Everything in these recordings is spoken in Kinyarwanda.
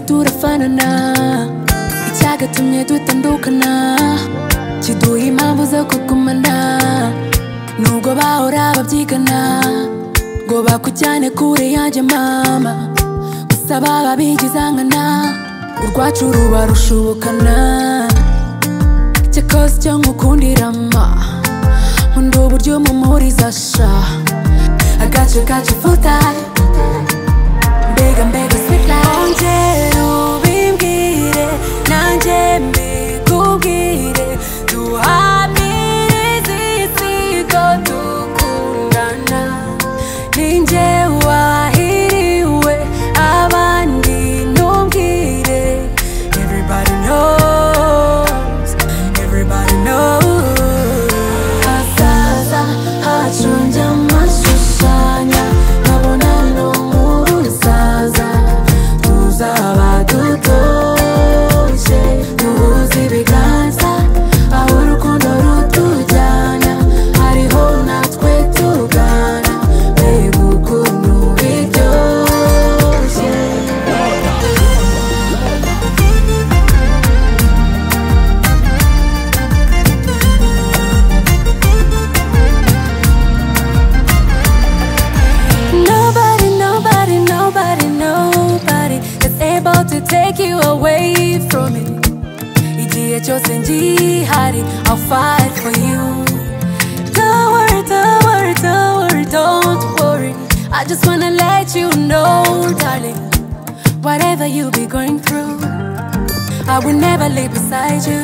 turafanana icyagatumye dutandukana kiduha impamvu zo kugumana nubwo bahora babyigana ngo bakujyane kure yanjye mama gusa baba bigizangana urwacu ruba rushubukana cyakoze icyo nkukundira ma nkunda uburyo umumuriza sha I got you, got you full time mbega mbega sweet life Ongera ubimbwire nanjye mbikubwire duhamirize isigo dukundana ninjye wahiriwe abandi ntumbwire everybody knows everybody knows hazaza hacu njya mashushanya nkabona no mu rusaza tuzaba dutoshye duhuze ibiganza aho urukundo rutujyana hariho natwe tugana mbega ukuntu biryoshye Nobody, nobody, nobody, nobody is able to take you away from me. Igihe cyose ngihari, I'll fight for you. Don't worry, don't worry, don't worry, don't worry. I just wanna let you know, darling, whatever you be going through, I will never leave beside you.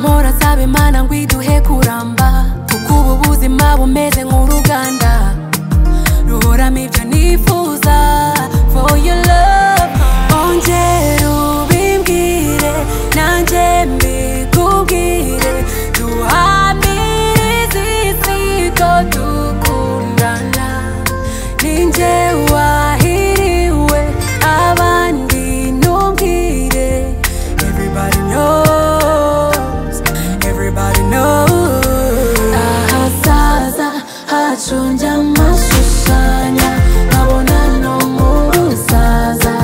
Mora sabe mana ngwiduhe kuramba, kuko ubu buzima bumeze nk'uruganda ruhoramo ibyo nifuza for your love ongera ubimbwire nanjye mbikubwire duhamirize isigo dukundana ninjye wahiriwe abandi ntumbwire everybody knows everybody knows ahazaza hacu njya amashushanya nkabona no mu rusaza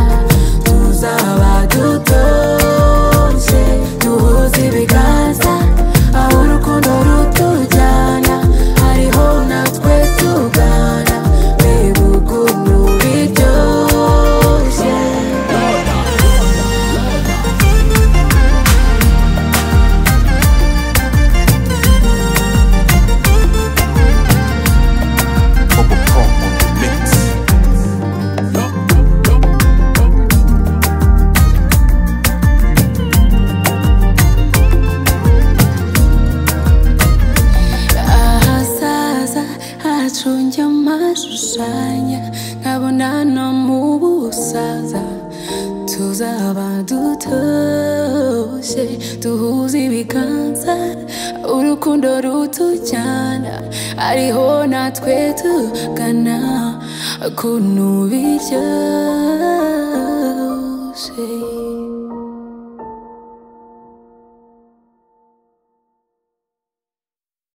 tuzaba dutoshye duhuze ibiganza aho urukundo rutujyana hariho natwe tugana mbega ukuntu biryoshye Bubble Chrome on the mix. ahazaza hacu njya amashushanya nkabona no mu busaza tuzaba dutoshye duhuze ibiganza urukundo rutujyana ariho natwe tugana ukuntu biryoshye